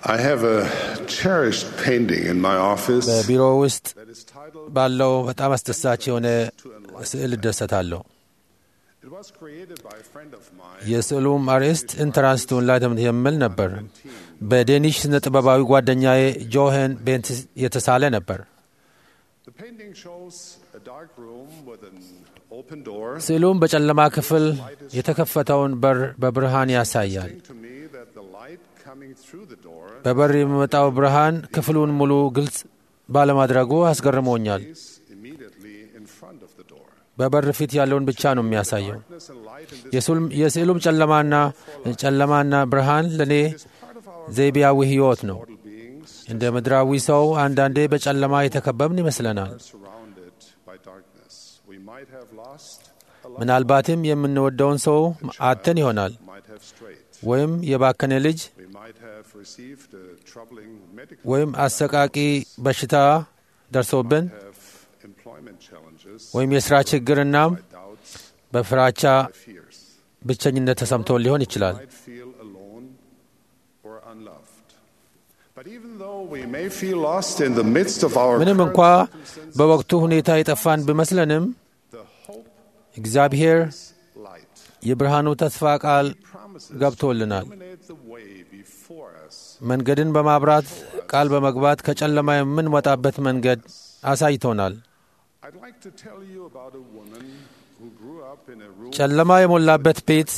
I have a cherished painting in my office በቢሮ ውስጥ that is titled ባለው በጣም አስደሳች የሆነ ስዕል እደሰታለሁ። It was created by a friend of mine የስዕሉም አርዕስት ኢንትራንስ ቱ ኢንላይትመንት የሚል ነበር። በዴኒሽ ስነ ጥበባዊ ጓደኛዬ ጆሄን ቤንት የተሳለ ነበር። The painting shows a dark room with an open door ስዕሉም በጨለማ ክፍል የተከፈተውን በር በብርሃን ያሳያል። saying to me that the light coming through the door በበር የሚመጣው ብርሃን ክፍሉን ሙሉ ግልጽ ባለማድረጉ አስገርሞኛል። is immediately in front of the door. በበር ፊት ያለውን ብቻ ነው የሚያሳየው። Darkness and light in this የስዕሉም- የስዕሉም ጨለማና ጨለማና ብርሃን ለእኔ is part of our ዘይቤያዊ ሕይወት ነው። mortal beings እንደ ምድራዊ ሰው አንዳንዴ በጨለማ የተከበብን ይመስለናል። are surrounded by darkness. We might have lost a loved ምናልባትም የምንወደውን ሰው አተን ይሆናል፣ might have strayed. ወይም የባከነ ልጅ We might have received a troubling medical ወይም አሰቃቂ በሽታ ደርሶብን have employment challenges, ወይም የሥራ ችግርና doubts, በፍራቻ fears. ብቸኝነት ተሰምቶ ሊሆን ይችላል። might feel alone or unloved. But even though we may feel lost in the midst of our ምንም current እንኳ circumstances, በወቅቱ ሁኔታ የጠፋን ቢመስለንም the hope እግዚአብሔር light የብርሃኑ ተስፋ ቃል promises ገብቶልናል። illuminate the way before us. መንገድን በማብራት ቃል በመግባት ከጨለማ የምንወጣበት መንገድ አሳይቶናል። I'd like to tell you about a woman who grew up in a room. ጨለማ የሞላበት ቤት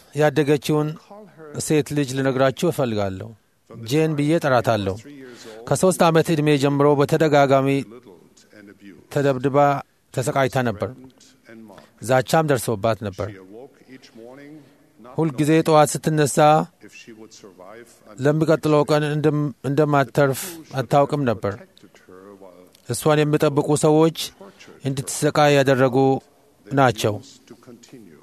ያደገችውን Call her ሴት ልጅ ልነግራችሁ እፈልጋለሁ። ጄን ብዬ ጠራታለሁ። three years old, ከሦስት ዓመት ዕድሜ ጀምሮ በተደጋጋሚ belittled and abused, ተደብድባ ተሰቃይታ ነበር። and mocked. ዛቻም ደርሶባት ነበር። She awoke each morning not ሁልጊዜ ጠዋት ስትነሳ if she would survive and ለሚቀጥለው ቀን እንደም- እንደማትተርፍ አታውቅም ነበር። protected her while እሷን የሚጠብቁ ሰዎች እንድትሰቃይ ያደረጉ ናቸው። to continue.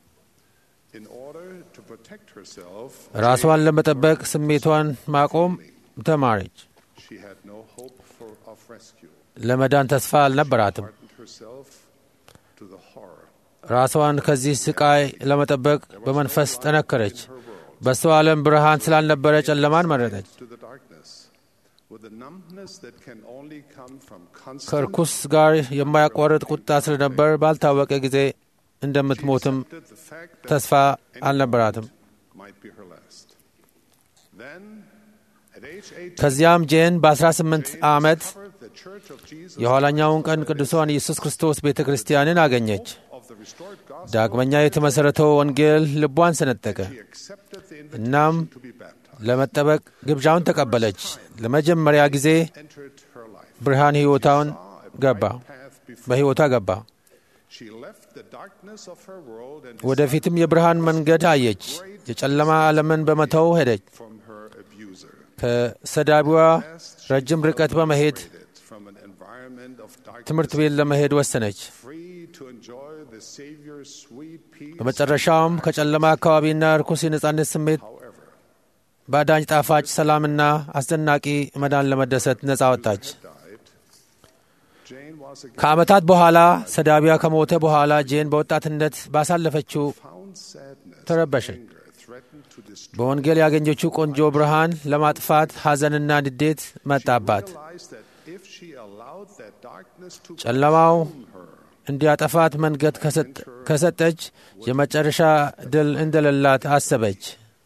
In order to protect herself, ራሷን ለመጠበቅ ስሜቷን ማቆም ተማረች። she had no hope for, of rescue. ለመዳን ተስፋ አልነበራትም። Hardened herself to the horror. ራሷን ከዚህ ስቃይ ለመጠበቅ በመንፈስ ጠነከረች። በሷ ዓለም ብርሃን ስላልነበረ ጨለማን መረጠች። to the darkness with a numbness that can only come from constant ከርኩስ ጋር የማያቋርጥ ቁጣ ስለነበር ባልታወቀ ጊዜ እንደምትሞትም accepted the fact that ተስፋ አልነበራትም። might be her last. Then, at age 18, ከዚያም ጄን በ18 ዓመት discovered the Church of Jesus የኋላኛውን ቀን ቅዱሷን ኢየሱስ ክርስቶስ ቤተ ክርስቲያንን አገኘች። of the restored gospel. ዳግመኛ የተመሠረተው ወንጌል ልቧን ሰነጠቀ። She accepted the እናም invitation to be baptized. ለመጠበቅ ግብዣውን ተቀበለች። ለመጀመሪያ ጊዜ Entered her life. ብርሃን ሕይወታውን ገባ Path before በሕይወቷ ገባ። she left the darkness of her world and ወደፊትም የብርሃን መንገድ አየች። የጨለማ ዓለምን በመተው ሄደች። from her abuser. ከሰዳቢዋ ረጅም ርቀት በመሄድ Separated from an environment of darkness, ትምህርት ቤት ለመሄድ ወሰነች። free to enjoy the Savior's sweet peace. በመጨረሻውም ከጨለማ አካባቢና ርኩስ የነጻነት ስሜት However, በአዳኝ ጣፋጭ ሰላምና አስደናቂ መዳን ለመደሰት ነጻ ወጣች። died. Jane was again ከዓመታት በኋላ ሰዳቢያ ከሞተ በኋላ ጄን በወጣትነት ባሳለፈችው found sadness. ተረበሸች። Anger threatened to destroy. በወንጌል ያገኘችው ቆንጆ ብርሃን ለማጥፋት ሐዘንና ንዴት መጣባት። Realized that if she allowed that darkness to ጨለማው consume her, እንዲያጠፋት መንገድ ከሰጥ- ከሰጠች የመጨረሻ ድል እንደሌላት አሰበች።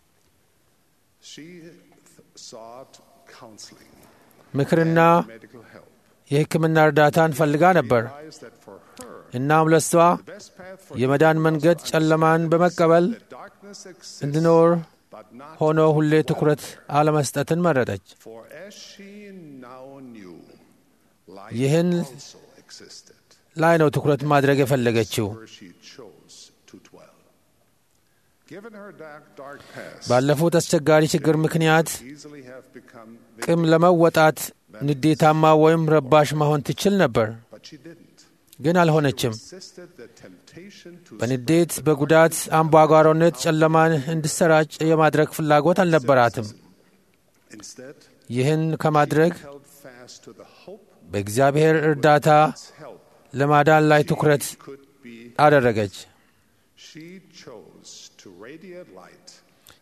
she th- sought counseling, ምክርና medical help. የሕክምና እርዳታን ፈልጋ ነበር። Realized that for her, እናም ለሷ the best path for የመዳን መንገድ ጨለማን በመቀበል that darkness exists, እንድኖር but not ሆኖ ሁሌ ትኩረት አለመስጠትን መረጠች። for as she now knew, light ይህን also existed ላይ ነው ትኩረት ማድረግ የፈለገችው። where she chose to dwell. Given her dark, dark past, ባለፉት አስቸጋሪ ችግር ምክንያት easily have become ቅም ለመወጣት ንዴታማ ወይም ረባሽ መሆን ትችል ነበር፣ but she didn't. ግን አልሆነችም። Resisted the temptation to በንዴት በጉዳት አምባጓሮነት ጨለማን እንዲሰራጭ የማድረግ ፍላጎት አልነበራትም። instead ይህን ከማድረግ held fast to the hope በእግዚአብሔር እርዳታ help ለማዳን ላይ ትኩረት could be. አደረገች። She chose to radiate light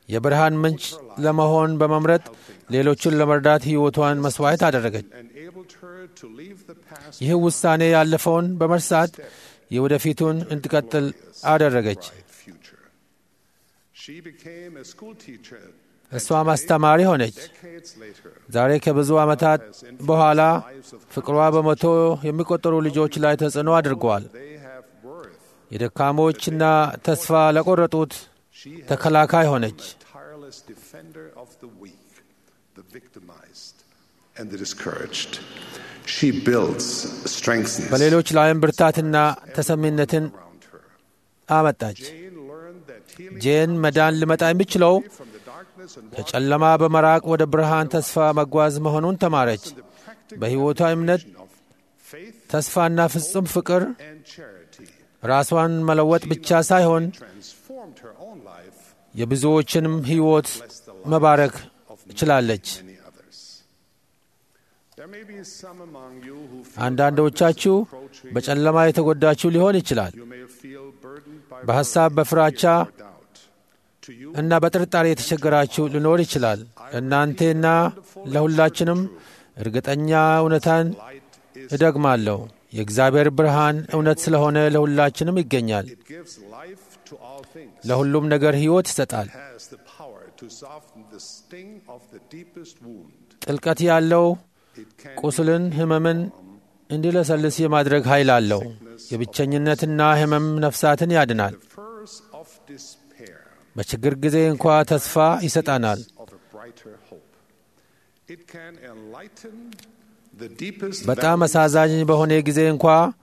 የብርሃን ምንጭ ለመሆን በመምረጥ ሌሎችን ለመርዳት ሕይወቷን መሥዋዕት አደረገች። enabled her to leave the past ይህ ውሳኔ ያለፈውን በመርሳት የወደፊቱን እንድቀጥል አደረገች። bright future. She became a school teacher እሷም አስተማሪ ሆነች። decades later. ዛሬ ከብዙ ዓመታት በኋላ ፍቅሯ በመቶ የሚቆጠሩ ልጆች ላይ ተጽዕኖ አድርገዋል። They have worth. የደካሞችና ተስፋ ለቆረጡት She has ተከላካይ ሆነች። a tireless defender of the weak, the victimized, and the discouraged. She builds, strengthens በሌሎች ላይም ብርታትና ተሰሚነትን around her. አመጣች። Jane learned that healing ጄን መዳን ሊመጣ የሚችለው from the darkness and walk ከጨለማ በመራቅ ወደ ብርሃን ተስፋ መጓዝ መሆኑን ተማረች። in the practical በሕይወቷ እምነት፣ of faith ተስፋና ፍጹም ፍቅር and charity. ራሷን መለወጥ ብቻ ሳይሆን Transformed her own life, የብዙዎችንም ሕይወት መባረክ ችላለች። many others. There may be some among you who feel አንዳንዶቻችሁ approaching. በጨለማ የተጎዳችሁ ሊሆን ይችላል። You may feel burdened by በሐሳብ፣ በፍራቻ or doubt. To you, እና በጥርጣሬ የተቸገራችሁ ሊኖር ይችላል። እናንቴና ለሁላችንም እርግጠኛ እውነታን light is እደግማለሁ። የእግዚአብሔር ብርሃን እውነት ስለሆነ ለሁላችንም ይገኛል። it gives life to all things. ለሁሉም ነገር ሕይወት ይሰጣል። has the power to soften the sting of the deepest wound. ጥልቀት ያለው It can ቁስልን፣ ሕመምን እንዲለሰልስ የማድረግ ኃይል አለው። የብቸኝነትና ሕመም ነፍሳትን ያድናል። the furs of despair በችግር ጊዜ እንኳ ተስፋ ይሰጣናል። of a brighter hope. It can enlighten the deepest በጣም valleys. አሳዛኝ በሆነ ጊዜ እንኳ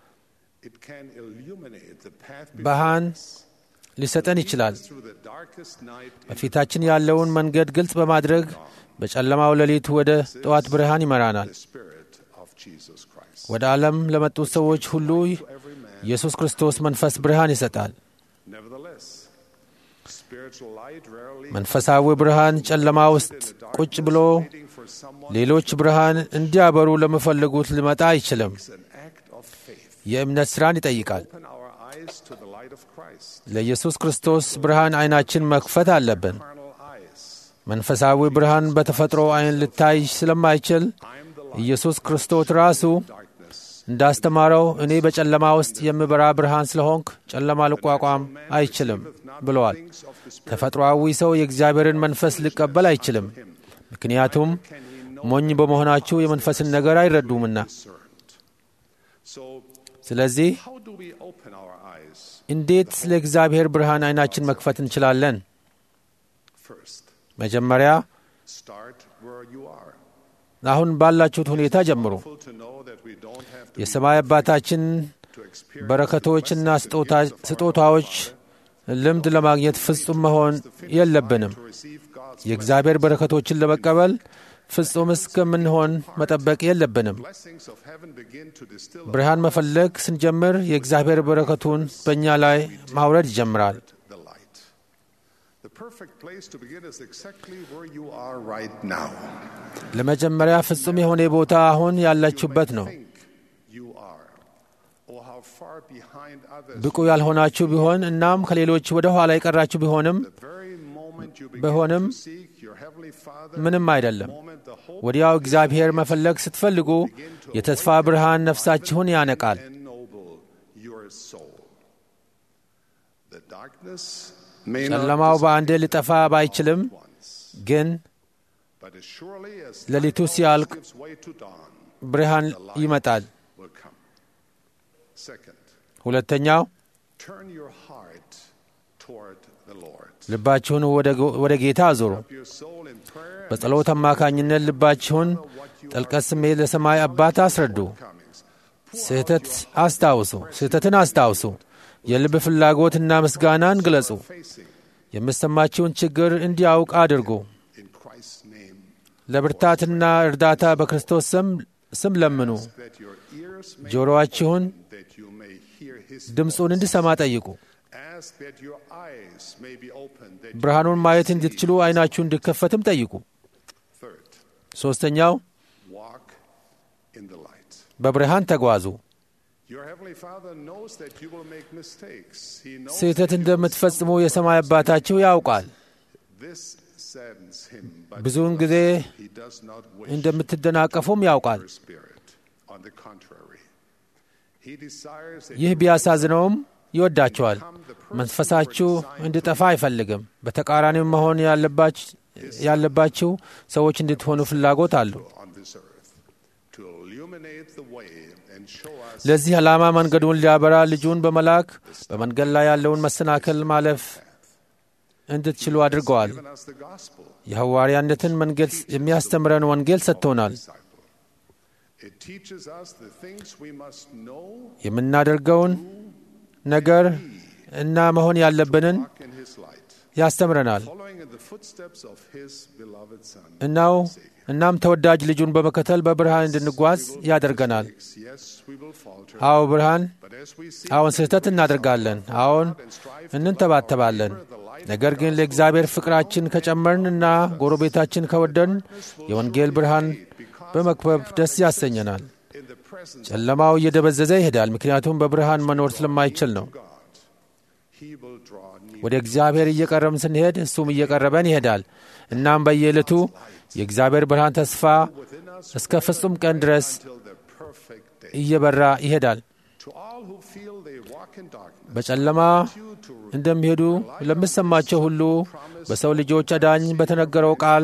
It can illuminate the path ብርሃን before us. ሊሰጠን ይችላል። Through the darkest night into በፊታችን ያለውን መንገድ ግልጽ በማድረግ በጨለማው ሌሊት ወደ ጠዋት ብርሃን ይመራናል። the Spirit of Jesus Christ. ወደ ዓለም ለመጡት ሰዎች ሁሉ Every man. ኢየሱስ ክርስቶስ መንፈስ ብርሃን ይሰጣል። Nevertheless, spiritual light rarely መንፈሳዊ ብርሃን ጨለማ ውስጥ ቁጭ ብሎ waiting for someone ሌሎች ብርሃን እንዲያበሩ ለሚፈልጉት ሊመጣ አይችልም። is an act of faith. የእምነት ሥራን ይጠይቃል። Open our eyes to the light of Christ. ለኢየሱስ ክርስቶስ ብርሃን ዐይናችን መክፈት አለብን። Carnal eyes. መንፈሳዊ ብርሃን በተፈጥሮ ዐይን ልታይ ስለማይችል I am the light ኢየሱስ ክርስቶስ ራሱ of darkness. እንዳስተማረው እኔ በጨለማ ውስጥ የምበራ ብርሃን ስለሆንክ ጨለማ ልቋቋም አይችልም ብለዋል። Things of the Spirit ተፈጥሮአዊ ሰው የእግዚአብሔርን መንፈስ ሊቀበል አይችልም፣ ምክንያቱም ሞኝ በመሆናችሁ የመንፈስን ነገር አይረዱምና። discerned. So, ስለዚህ how do we open our eyes? እንዴት ለእግዚአብሔር ብርሃን ዐይናችን መክፈት እንችላለን? First, መጀመሪያ start where you are. አሁን ባላችሁት ሁኔታ ጀምሩ። Full to know that we don't have to, የሰማይ አባታችን to experience በረከቶችና ስጦታ- ስጦታዎች ልምድ ለማግኘት ፍጹም መሆን የለብንም። to receive God's የእግዚአብሔር በረከቶችን ለመቀበል ፍጹም እስከምንሆን መጠበቅ የለብንም። blessings of heaven begin to distill ብርሃን መፈለግ ስንጀምር የእግዚአብሔር በረከቱን በእኛ ላይ ማውረድ ይጀምራል። the light. The perfect place to begin is exactly where you are right now. ለመጀመሪያ ፍጹም የሆነ ቦታ አሁን ያላችሁበት ነው። Think you are, or how far behind others. ብቁ ያልሆናችሁ ቢሆን እናም ከሌሎች ወደ ኋላ የቀራችሁ ቢሆንም The very moment you begin ቢሆንም to seek your heavenly Father, ምንም አይደለም። moment the hope ወዲያው እግዚአብሔር መፈለግ ስትፈልጉ የተስፋ ብርሃን ነፍሳችሁን ያነቃል። ennoble your soul. The darkness may ጨለማው not በአንዴ ሊጠፋ ባይችልም once, ግን but as surely as ሌሊቱ night ሲያልቅ gives way to dawn, ብርሃን ይመጣል። will come. Second, ሁለተኛው turn your heart toward the Lord. ልባችሁን ወደ ጎ- ወደ ጌታ አዙሩ። Your soul in prayer and በጸሎት አማካኝነት ልባችሁን ጥልቀት ስሜት ለሰማይ አባት አስረዱ። comings. ስህተት አስታውሱ፣ ስህተትን አስታውሱ። የልብ ፍላጎትና ምስጋናን ግለጹ። Facing የሚሰማችውን ችግር እንዲያውቅ አድርጉ። in Christ's name, ለብርታትና እርዳታ በክርስቶስ ስም ስም ለምኑ። that your ears may ጆሮአችሁን that you may hear His ድምፁን እንዲሰማ ጠይቁ። Ask that your eyes may be opened, that you ብርሃኑን may ማየት see. እንድትችሉ ዓይናችሁ እንዲከፈትም ጠይቁ። Third, ሦስተኛው walk in the light. በብርሃን ተጓዙ። Your heavenly Father knows that you will make mistakes. He knows ስህተት that you will እንደምትፈጽሙ የሰማይ አባታችሁ ያውቃል። This saddens him, but ብዙውን ጊዜ he does not wish እንደምትደናቀፉም ያውቃል። her spirit. On the contrary, he desires that ይህ ቢያሳዝነውም ይወዳቸዋል። መንፈሳችሁ እንዲጠፋ አይፈልግም። በተቃራኒው መሆን ያለባች- ያለባችሁ ሰዎች እንድትሆኑ ፍላጎት አለው። on this earth to illuminate the way and show us ለዚህ ዓላማ መንገዱን ሊያበራ ልጁን በመላክ በመንገድ ላይ ያለውን መሰናክል ማለፍ እንድትችሉ አድርገዋል። given us the gospel. የሐዋርያነትን መንገድ የሚያስተምረን ወንጌል ሰጥቶናል። disciple. It teaches us the things we must know, የምናደርገውን ነገር እና መሆን ያለብንን walk in his light, ያስተምረናል። following in the footsteps of his beloved Son. እናው እናም ተወዳጅ ልጁን በመከተል በብርሃን እንድንጓዝ ያደርገናል። Yes, we will falter, አዎን ብርሃን፣ but as we see አዎን ስህተት እናደርጋለን፣ አዎን እንንተባተባለን። ነገር ግን ለእግዚአብሔር ፍቅራችን ከጨመርን እና ጎረቤታችን ከወደን የወንጌል ብርሃን በመክበብ ደስ ያሰኘናል። in the presence ጨለማው እየደበዘዘ ይሄዳል፣ ምክንያቱም በብርሃን መኖር ስለማይችል ነው። of God, he will draw near. ወደ እግዚአብሔር እየቀረብን ስንሄድ እሱም እየቀረበን ይሄዳል። እናም በየዕለቱ የእግዚአብሔር ብርሃን ተስፋ within us እስከ ፍጹም ቀን ድረስ till the perfect day. እየበራ ይሄዳል። To all who feel they walk in darkness, በጨለማ you to እንደሚሄዱ ለሚሰማቸው ሁሉ በሰው ልጆች አዳኝ በተነገረው ቃል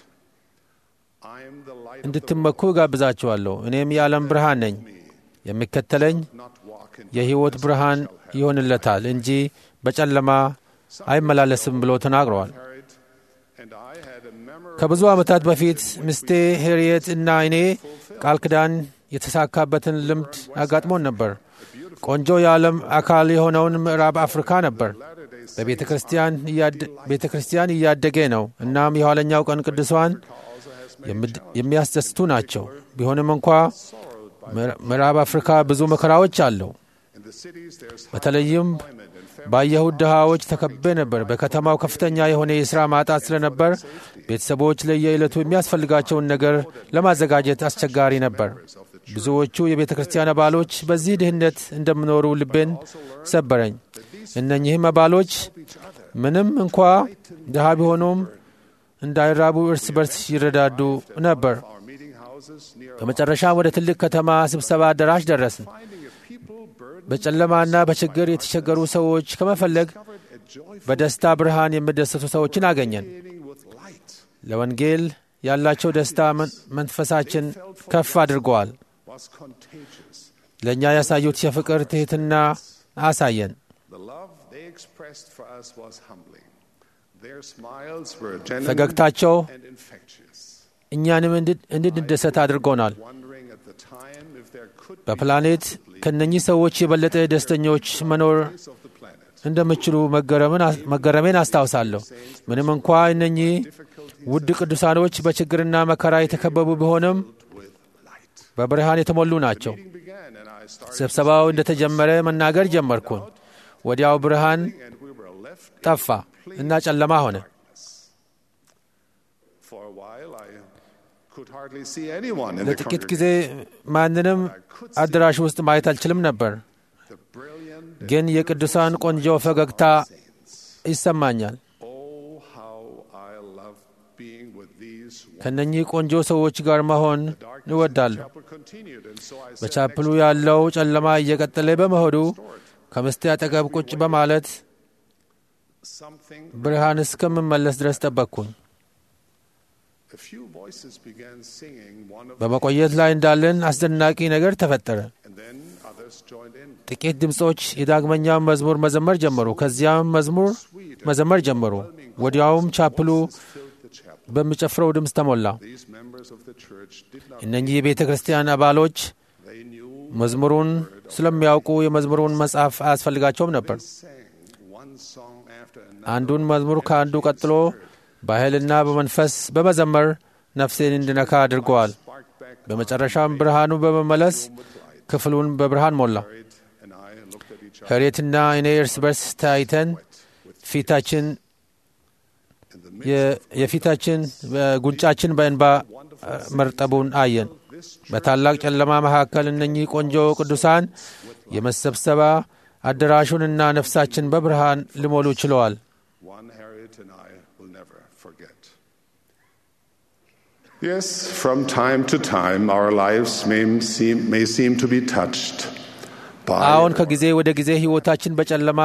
I am the light of the እንድትመኩ እጋብዛችኋለሁ። እኔም የዓለም ብርሃን ነኝ፣ የሚከተለኝ not walk in የሕይወት ብርሃን ይሆንለታል እንጂ በጨለማ አይመላለስም ብሎ ተናግረዋል። Harriet and I had a memorable ከብዙ ዓመታት በፊት ሚስቴ ሄርየት እና እኔ ቃል ኪዳን የተሳካበትን ልምድ አጋጥሞን ነበር። ቆንጆ የዓለም አካል የሆነውን ምዕራብ አፍሪካ ነበር። በቤተ ክርስቲያን እያደ- ቤተ ክርስቲያን እያደገ ነው። እናም የኋለኛው ቀን ቅዱሳን የምድ- የሚያስደስቱ ናቸው። ቢሆንም እንኳ ምዕራ- ምዕራብ አፍሪካ ብዙ መከራዎች አለው። in the cities there's በተለይም ባየሁት ድሃዎች ተከቤ ነበር። በከተማው ከፍተኛ የሆነ የሥራ ማጣት ስለነበር ቤተሰቦች ለየዕለቱ የሚያስፈልጋቸውን ነገር ለማዘጋጀት አስቸጋሪ ነበር። ብዙዎቹ የቤተ ክርስቲያን አባሎች በዚህ ድህነት እንደሚኖሩ ልቤን ሰበረኝ። እነኚህም አባሎች ምንም እንኳ ድሃ ቢሆኑም እንዳይራቡ እርስ በርስ ይረዳዱ ነበር። our meeting houses near በመጨረሻም ወደ ትልቅ ከተማ ስብሰባ አዳራሽ ደረስን። finding a people burdened በጨለማና በችግር የተቸገሩ ሰዎች ከመፈለግ a joyful በደስታ ብርሃን የሚደሰቱ ሰዎችን አገኘን። with light ለወንጌል ያላቸው ደስታ መን- መንፈሳችን ከፍ አድርገዋል። was contagious. ለእኛ ያሳዩት የፍቅር ትሕትና አሳየን። The love they expressed for us was humbling. Their smiles were genuine ፈገግታቸው and infectious. እኛንም እንድ- እንድንደሰት አድርጎናል። Wondering at the time if there could be በፕላኔት ከእነኚህ ሰዎች የበለጠ ደስተኞች መኖር place of the planet እንደምችሉ መገረምን አስ- መገረሜን አስታውሳለሁ። ምንም እንኳ እነኚህ ውድ ቅዱሳኖች በችግርና መከራ የተከበቡ ቢሆንም with light. በብርሃን የተሞሉ ናቸው። Meeting began and I started ስብሰባው እንደተጀመረ መናገር ጀመርኩን። ወዲያው ብርሃን and we were left ጠፋ እና ጨለማ ሆነ። for a while. I could hardly see anyone in the ለጥቂት ጊዜ congregation. ማንንም አዳራሽ ውስጥ ማየት አልችልም ነበር፣ The brilliant ግን የቅዱሳን ቆንጆ ፈገግታ ይሰማኛል። Oh, how I love being with these ከነኚህ ቆንጆ ሰዎች ጋር መሆን እወዳለሁ። chapel continued, and so I said, በቻፕሉ ያለው ጨለማ እየቀጠለ በመሆዱ ከምስቴ አጠገብ ቁጭ በማለት something. ብርሃን እስከምመለስ ድረስ ጠበቅኩኝ። A few voices began singing one of, በመቆየት ላይ እንዳለን አስደናቂ ነገር ተፈጠረ። and then others joined in. ጥቂት ድምፆች የዳግመኛውን መዝሙር መዘመር ጀመሩ። ከዚያም መዝሙር መዘመር ጀመሩ። ወዲያውም ቻፕሉ Filled the chapel. በሚጨፍረው ድምፅ ተሞላ። These members of the church did not. እነኚህ የቤተ ክርስቲያን አባሎች They knew መዝሙሩን ስለሚያውቁ የመዝሙሩን መጽሐፍ አያስፈልጋቸውም ነበር። sang one song after another. አንዱን መዝሙር ከአንዱ ቀጥሎ በኃይልና በመንፈስ በመዘመር ነፍሴን እንድነካ አድርገዋል። Sparked back በመጨረሻም ብርሃኑ በመመለስ ክፍሉን በብርሃን ሞላ። Harriet and I looked at each other ሄሬትና እኔ እርስ በርስ ተያይተን ፊታችን in the midst የ- የፊታችን ጉንጫችን በእንባ እ፣ መርጠቡን አየን። በታላቅ ጨለማ መካከል እነኚህ ቆንጆ ቅዱሳን የመሰብሰባ አዳራሹንና ነፍሳችን በብርሃን ሊሞሉ ችለዋል። one Harriet and I will never Yes, from time to time our lives may seem, may seem to be touched by አሁን ከጊዜ ወደ ጊዜ ሕይወታችን በጨለማ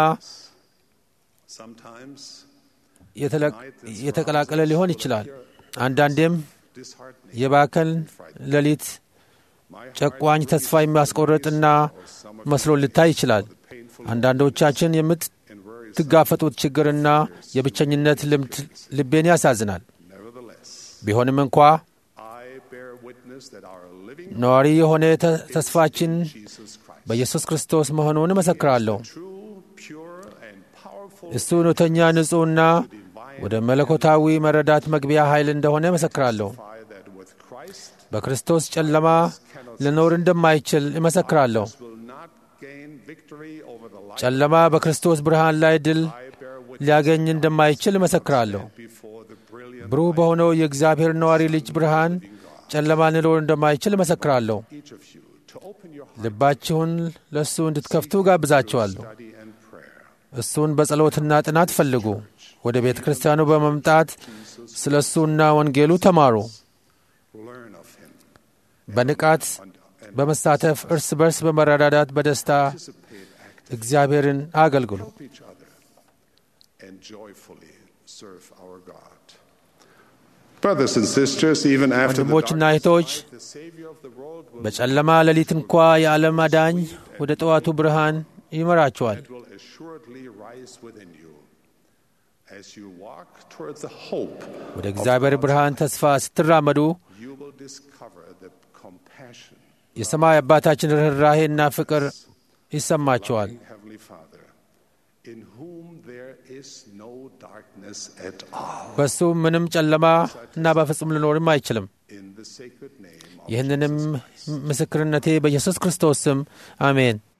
sometimes የተለ- የተቀላቀለ ሊሆን ይችላል። አንዳንዴም disheartening. የባከን ሌሊት My heart ጨቋኝ ተስፋ የሚያስቆርጥና መስሎ ሊታይ ይችላል። አንዳንዶቻችን and worries. የምትጋፈጡት ችግርና የብቸኝነት ልምድ ልቤን ያሳዝናል። Nevertheless, ቢሆንም እንኳ I bear witness that our living ነዋሪ የሆነ ተ- ተስፋችን Jesus Christ, በኢየሱስ ክርስቶስ መሆኑን እመሰክራለሁ። true, pure, and powerful እሱ እውነተኛ ንጹሕና ወደ መለኮታዊ መረዳት መግቢያ ኃይል እንደሆነ እመሰክራለሁ። fire that with Christ በክርስቶስ ጨለማ ልኖር እንደማይችል እመሰክራለሁ። will not gain victory over the light. ጨለማ በክርስቶስ ብርሃን ላይ ድል I bear witness ሊያገኝ እንደማይችል እመሰክራለሁ። before the brilliant ብሩህ በሆነው የእግዚአብሔር ነዋሪ ልጅ ብርሃን ጨለማ ልኖር እንደማይችል እመሰክራለሁ። each of you to open your heart, ልባችሁን ለእሱ እንድትከፍቱ ጋብዛችኋለሁ። study, and prayer. እሱን በጸሎትና ጥናት ፈልጉ። ወደ ቤተ ክርስቲያኑ በመምጣት ስለ እሱና ወንጌሉ ተማሩ። Learn of Him. በንቃት በመሳተፍ እርስ በርስ በመረዳዳት በደስታ Participate, act, እግዚአብሔርን አገልግሉ። help each other, and joyfully serve our God. Brothers and sisters, even after the ወንድሞችና darkness እህቶች of life, the Savior of the world will, በጨለማ ሌሊት እንኳ የዓለም አዳኝ ወደ ጠዋቱ ብርሃን ይመራችኋል። it will assuredly rise within you. As you walk toward the hope, ወደ እግዚአብሔር ብርሃን ተስፋ ስትራመዱ you will discover the compassion የሰማይ አባታችን ርኅራሄና ፍቅር ይሰማችኋል። of Heavenly Father, in whom there is no darkness at all. በእሱ ምንም ጨለማ እና በፍጹም ሊኖርም አይችልም። In the sacred name of ይህንንም ምስክርነቴ በኢየሱስ ክርስቶስ ስም አሜን።